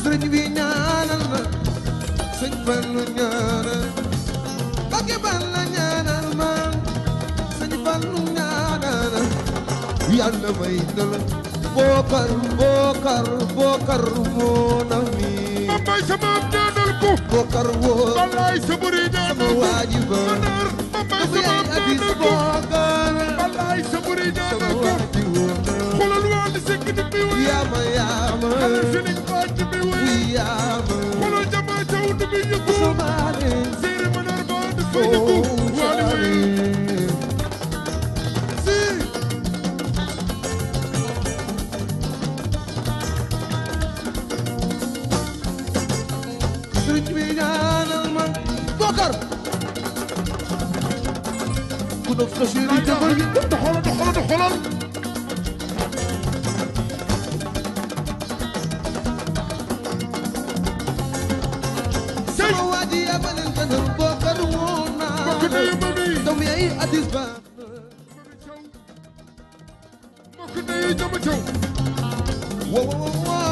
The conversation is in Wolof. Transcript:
sëriñ bi ñaanal ma sëñ Fallu ñaanal Mbàkke Balla ñaanal ma sëñ Fallu ñaanal yàlla may dal bookar bookar bookar moo na mi Mambay sama am ñaanal ko bookar woo Wallaay sa bëri sama ñaanal ko waaji ba Manar Mambay dafa sama yaay am abis ñaanal ko bookar Wallaay sa bëri sama ñaanal ko waaji woo xoolal waa li sekk ni muy wéy yaama yaama xoolal Feeling Baaj ni muy wéy yaama xoolal Jama Jaw ni muy yëngu somaale Séeri Manar Ba dafay yëngu waa li wéy si sëriñ bi ñaanal ma Bokar ku dof ko chéri jabal gi doxalal doxalal doxalal sama waa ji yabalel kanam Bokar woo naa mbokk ndeyu mami doom yaay addis ba mbokk ndeyu Jama Jaw wo wo wo